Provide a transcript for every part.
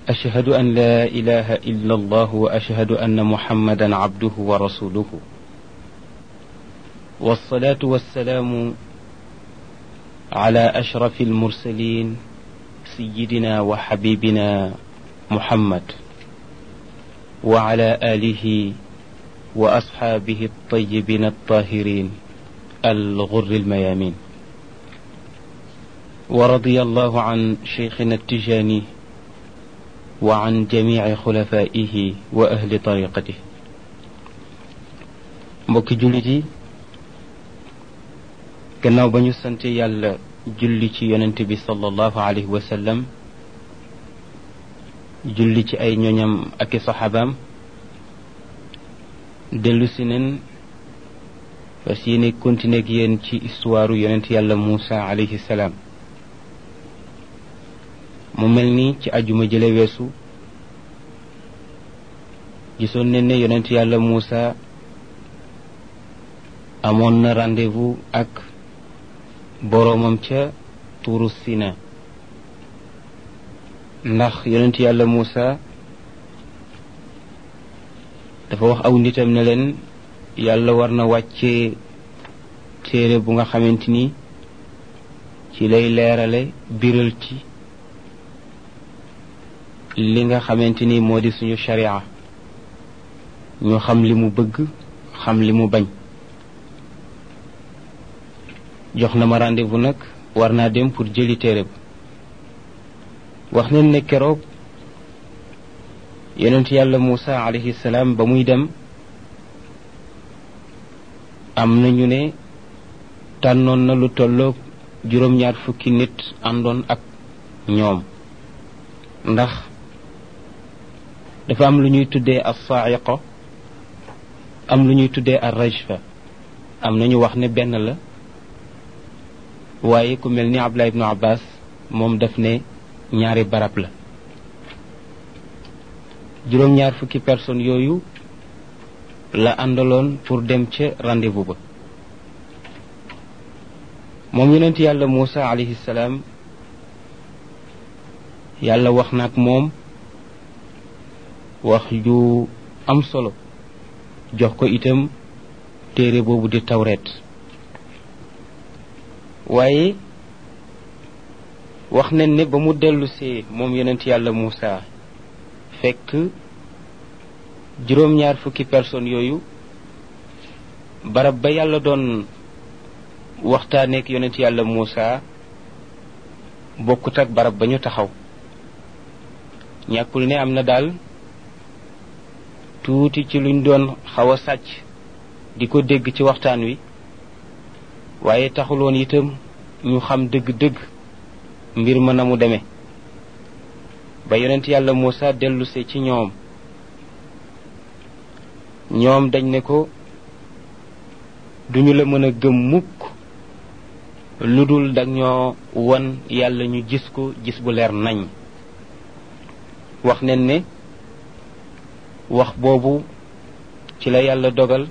أشهد أن لا إله إلا الله وأشهد أن محمدا عبده ورسوله والصلاة والسلام على أشرف المرسلين سيدنا وحبيبنا محمد وعلى آله وأصحابه الطيبين الطاهرين الغر الميامين ورضي الله عن شيخنا التجاني وعن جميع خلفائه وأهل طريقته mbokki jullit yi gannaaw ba ñu sante yàlla julli ci yonent bi sallallahu alayhi wa sallam julli ci ay ñoñam ak i saxaabaam dellu si nen fas yéene continuer ak yéen ci histoire yonent yàlla Muusa alayhi salaam mu mel ni ci ajuma jële weesu gisoon nañ ne yonent yàlla Muusa amoon na rendez-vous ak boroomam ca tuuru Sina ndax yonent yàlla Muusa dafa wax aw nitam ne leen yàlla war na wàccee téere bu nga xamante ni ci lay leerale biral ci li nga xamante ni moo di suñu sharia ñu xam li mu bëgg xam li mu bañ jox na ma rendez-vous nag war naa dem pour jëli téere ba wax nañ ne keroog yonent yàlla Muusa alayhi salaam ba muy dem am na ñu ne tànnoon na lu tolloog juróom-ñaar fukki nit àndoon ak ñoom ndax dafa am lu ñuy tuddee as-sa'iqa am lu ñuy tuddee ar-rajfa am na ñu wax ne benn la waaye ku mel ni Abdullah ibnu Abbas moom daf ne ñaari barab la juróom-ñaar fukki personnes yooyu la àndaloon pour dem ca rendez-vous ba moom yonent yàlla Muusa alayhi salaam yàlla wax na ak moom wax ju am solo jox ko itam téere boobu di tawreet waaye wax nañ ne ba mu dellusee moom yonent yàlla Muusa fekk juróom-ñaar fukki personnes yooyu barab ba yàlla doon waxtaaneek yonent yàlla Muusa bokkut ak barab ba ñu taxaw ñàkkul ne am na daal tuuti ci luñ doon xaw a sàcc di ko dégg ci waxtaan wi waaye taxuloon itam ñu xam dëgg-dëgg mbir ma na mu demee ba yonent yàlla Muusa dellusee ci ñoom ñoom dañ ne ko duñu la mën a gëm mukk lu dul dag ñoo won yàlla ñu gis ko gis bu leer nañ wax nen ne wax boobu ci la yàlla dogal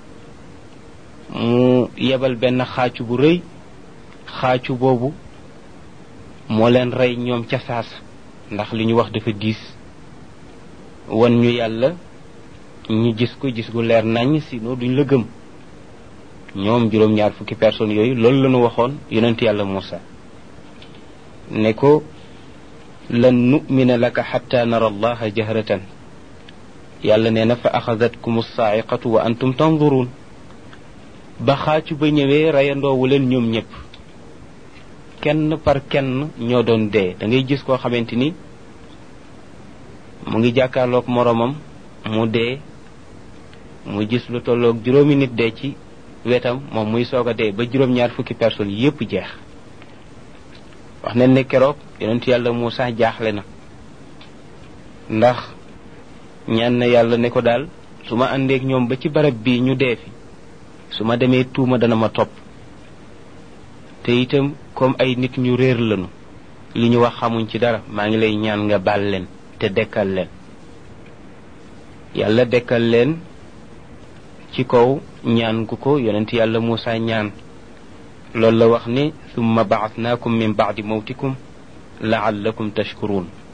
mu yebal benn xaacu bu rëy xaacu boobu moo leen rey ñoom ca saasa ndax li ñu wax dafa diis wan ñu yàlla ñu gis ko gis gu leer nañ sinon duñ la gëm ñoom juróom-ñaar fukki personnes yooyu loolu la ñu waxoon yonent yàlla Muusa ne ko lan nu'mina laka xatta nara allaha jahratan yàlla nee na fa axadatkum saa'iqatu wa antum tanzurun ba xaacu ba ñëwee reyandoowu leen ñoom ñëpp kenn par kenn ñoo doon dee da ngay gis koo xamante ni mu ngi jàkkaarloog moroomam mu dee mu gis lu tolloog juróomi nit dee ci wetam moom muy soog a dee ba juróom-ñaar fukki personnes yépp jeex wax nañ ne keroog yonent yàlla Muusa jaaxle na ndax ñaan na yàlla ne ko daal su ma àndeek ñoom ba ci barab bii ñu dee fi su ma demee tuuma dana ma topp te itam comme ay nit ñu réer lañu li ñu wax xamuñ ci dara maa ngi lay ñaan nga baal leen te dekkal leen yàlla dekkal leen ci kaw ñaan gu ko yonent yàlla Muusa ñaan loolu la wax ni summa baasnaakum min baadi mawtikum laallakum tashkuruun